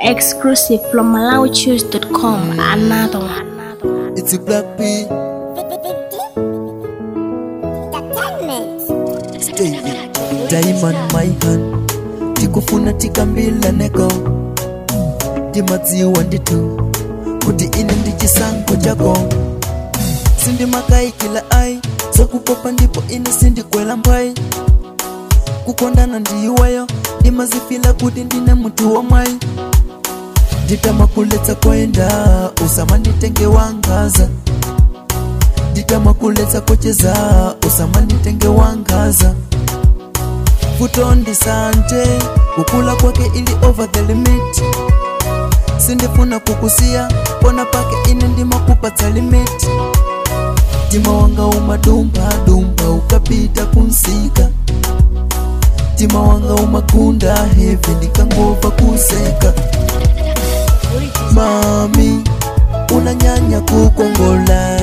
Exclusive from MalawiChoose.com. Another one. It's a black P. Stay Diamond my hand tikufuna tikambila neko timadziwa nditu kuti ine ndi chisankho chako sindimakai kila ai zakupopa ndipo ine sindikwela mphwayi kukondana ndiyiweyo ndimazifila kuti ndine munthu wamwayi nditamakuletsa kwenda usama nditenge wangaza nditamakuletsa kocheza usama nditenge wangaza kutondisanje kukula kwake ili over the limit sindifuna kukusiya pona pake ine ndimakupatsa limit tima wanga umadumba dumba ukapita kunsika tima wanga umagunda hevi ndikangova kuseka mami unanyanya kukongola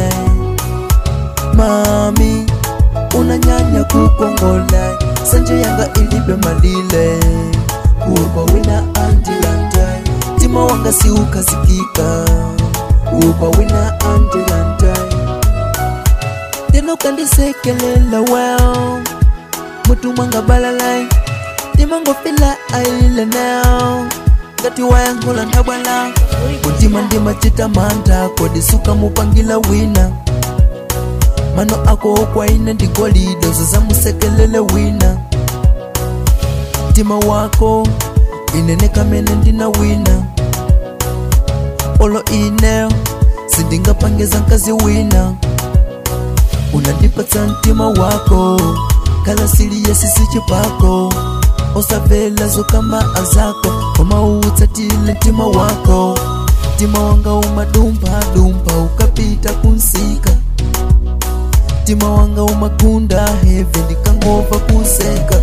mami unanyanya kukongola sanje yanga ilibe malile kuba wina andilandai tima wanga siukazikika kuba wina andilandai tena ukandisekelela well mutu mwanga balalai timangofila aile now ngati wayangula ndabwala mutima ndimachita mantha kodisuka mupangila wina mano ako okwaine ndigolide uzazamusekelele wina mtima wako inene kamene ndina wina olo ine sindingapangeza nkazi wina unandipatsa mtima wako kala sili yesisi chipako osavela zokamba azako omautsatile mtima wako mtima wanga umadumba-dumba ukapita kunsika mtima wanga umagunda heve ndikangova kuseka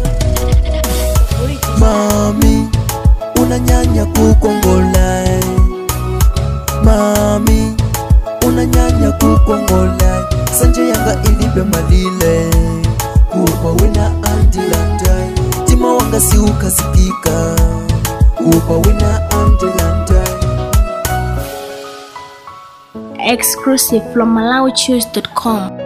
mami unanyanya kukongola mami unanyanya kukongola sanje yanga ilibe malile kuba wina andilandai mtima wanga siukazikika kuba wina andilandai Exclusive from MalawiChoose.com.